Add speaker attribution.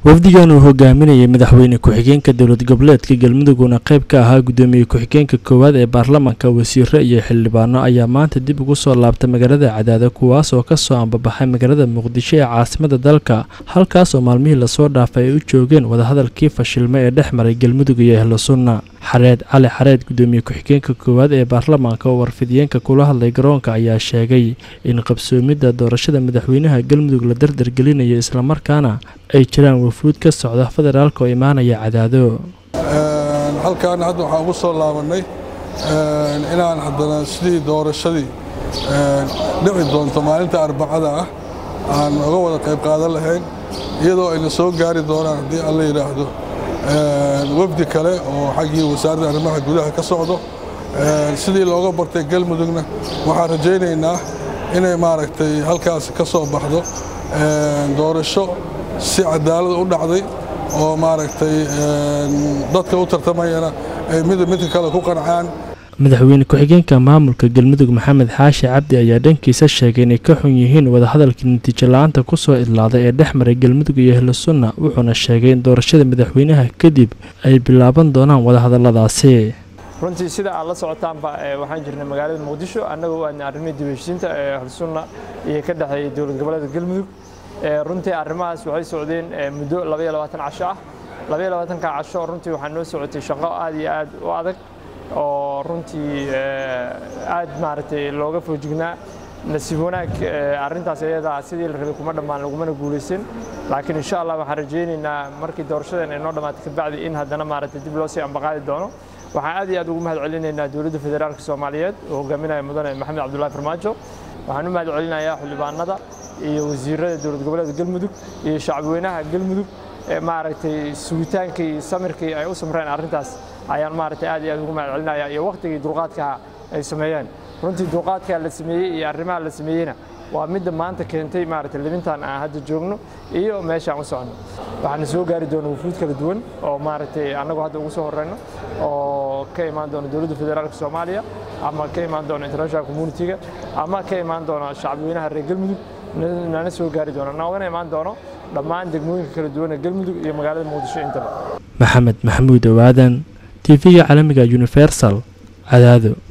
Speaker 1: wafdigan uu hogaaminayay madaxweyne ku-xigeenka dowlad goboleedka galmuduguna qayb ka ahaa gudoomiye ku-xigeenka koowaad ee baarlamaanka wasiiro iyo xildhibaano ayaa maanta dib ugu soo laabtay magaalada cadaado kuwaas oo kasoo ambabaxay magaalada muqdisho ee caasimada dalka halkaas oo maalmihii lasoo dhaafay ay u joogeen wadahadalkii fashilme ee dhex maray galmudug iyo ehlo sunna xareed cali xareed gudoomiye ku-xigeenka koowaad ee baarlamaanka oo warfidiyeenka kula hadlay garoonka ayaa sheegay in qabsoomidda doorashada madaxweynaha galmudug la dardargelinayo islamarkaana ay jiraan wafuud ka socda federaalka oo imaanaya cadaado
Speaker 2: halkan hadda waxaan ugu soo laabannay inaan haddana sidii doorashadii dhici doonto maalinta arbacada ah aan uga wada qayb qaadan lahayn iyadoo ayna soo gaari doonaan haddii alla yidhaahdo wafdi kale oo xaggii wasaaradda arrimaha gudaha ka socdo sidii looga bartay galmudugna waxaan rajaynaynaa inay maaragtay halkaas ka soo baxdo doorasho si cadaalad u dhacday oo maaragtay dadka u tartamayana ay mid midka kale ku qancaan
Speaker 1: madaxweyne ku-xigeenka maamulka galmudug maxamed xaashi cabdi ayaa dhankiisa sheegay inay ka xun yihiin wadahadalkii natiijo la-aanta kusoo idlaaday ee dhex maray galmudug iyo ehlo sunna wuxuuna sheegay in doorashada madaxweynaha kadib ay bilaaban doonaan wadahadaladaasi
Speaker 3: runtii sida aad la socotaanba waxaan jirnay magaalada muqdisho annagoo aadna arrimihii dib heshiinta ee ahlusunna iyo ka dhexeeyay dowlad goboleedka galmudug runtii arrimahaas waxay socdeen muddo casho ah ka casho runtii waxaa noo socotay shaqo aad iyo aad u adag oo runtii aad maaragtay looga foojignaa nasiib wanaag arrintaas iyadaa sidii la rabay kuma dhammaan lagumana guulaysan laakiin insha allah waxaan rajaynaynaa markii doorashadan ay noo dhammaatay kabacdi in haddana maaragtay dib loo sii ambaqaadi doono waxaan aad iyo aad ugu mahad celinaynaa dowladda federaalka soomaaliyeed oo hogaaminaya mudane maxamed cabdullaahi farmaajo waxaan u mahad celinayaa xildhibaanada iyo wasiirada dowlad goboleedka galmudug iyo shacabweynaha galmudug maaragtay sugitaankii iyo samirkii ay u samreen arrintaas ayaan maaragtay aad iyo aad ugu mahad celinaya iyo waqtigii dulqaadkaha ay sameeyeen runtii dulqaadkaa la sameeyey iyo arrimaha la sameeyeyna waa midda maanta keentay maaragtay libintan aan hadda joogno iyo meeshaan u socono waxaana soo gaari doona wufuud kala duwan oo maaragtay annagu hadda ugu soo horeyno oo ka imaan doona dowladda federaalka soomaaliya ama ka imaan doona international communitiga ama ka imaan doona shacabweynaha reer galmudug nana soo gaari doona noogana imaan doono dhammaan degmooyinka kala duwan ee galmudug iyo magaalada muqdisho intaba
Speaker 1: maxamed maxamuud owaadan tv-ga caalamiga universal cadaado